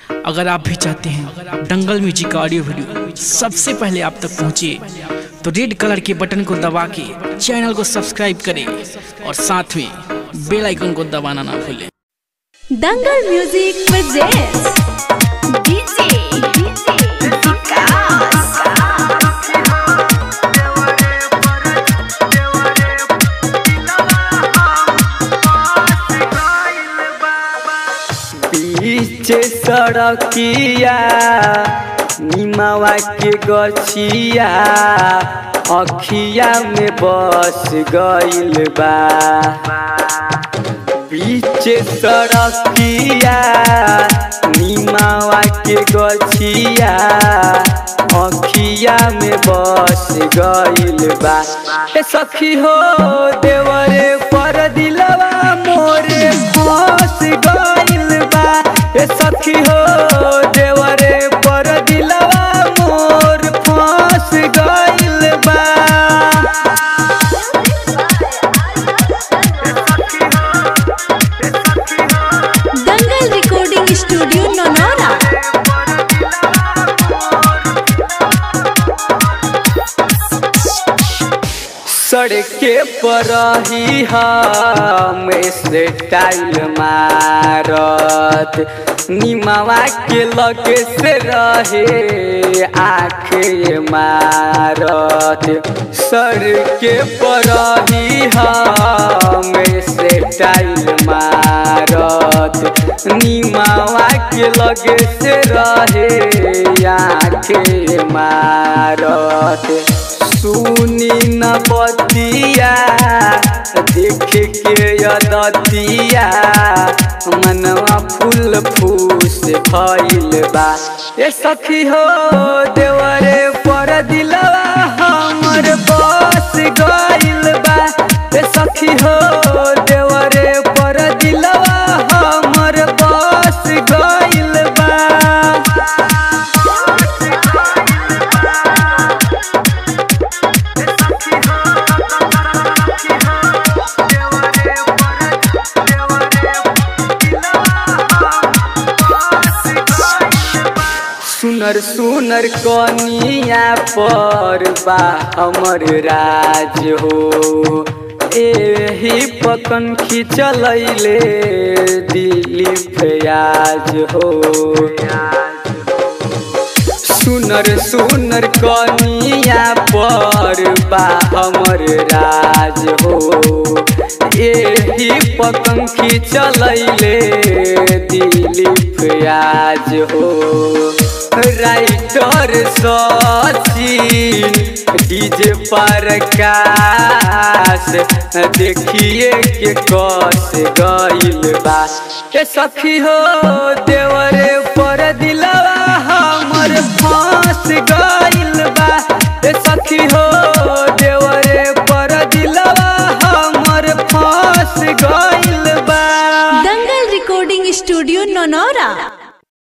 अगर आप भी चाहते हैं दंगल म्यूजिक का ऑडियो वीडियो सबसे पहले आप तक पहुंचे तो रेड कलर के बटन को दबा के चैनल को सब्सक्राइब करें और साथ में बेल आइकन को दबाना ना भूलें दंगल म्यूजिक presents DJ बीच सड़किया निमावा के गछिया अखिया में बस गइल बा बीच सड़किया निमावा के गछिया अखिया में बस गइल बा ए सखी हो देवरे पर दिलवा मोरे फंस गइल बा ए सखी हो देवरे पर दिलवा मोर फंस गइल बा दंगल रिकॉर्डिंग स्टूडियो ननौरा सड़के पर ही हम स्टाइल मारत निमावा के लगे से रहे आँख मारत सड़के पर ही हम स्टाइल मारत निमावा के लगे से रहे आँख मारत सुनी न बतिया देख के यदतिया मनवा फूल फूस भइल बा ए सखी हो देवरे पर दिलवा हमर बस गइल बा ए सखी हो देवरे पर दिलवा हमर बस गइल बा सुनर सुनर कनिया पर बा हमर राज हो एही पकन खिंचलैले दिली फयाज हो सुनर सुनर कनिया पर बा हमर राज हो एही पकंखी चलैले दिलीप आज हो राइटर सचिन डीजे पर काश देखिए के कस गइल बा ए सखी हो देवरे पर दिलवा हमर फांस गइल बा ए सखी हो देवरे पर दिलवा हमर फांस गइल बा दंगल रिकॉर्डिंग स्टूडियो ननौरा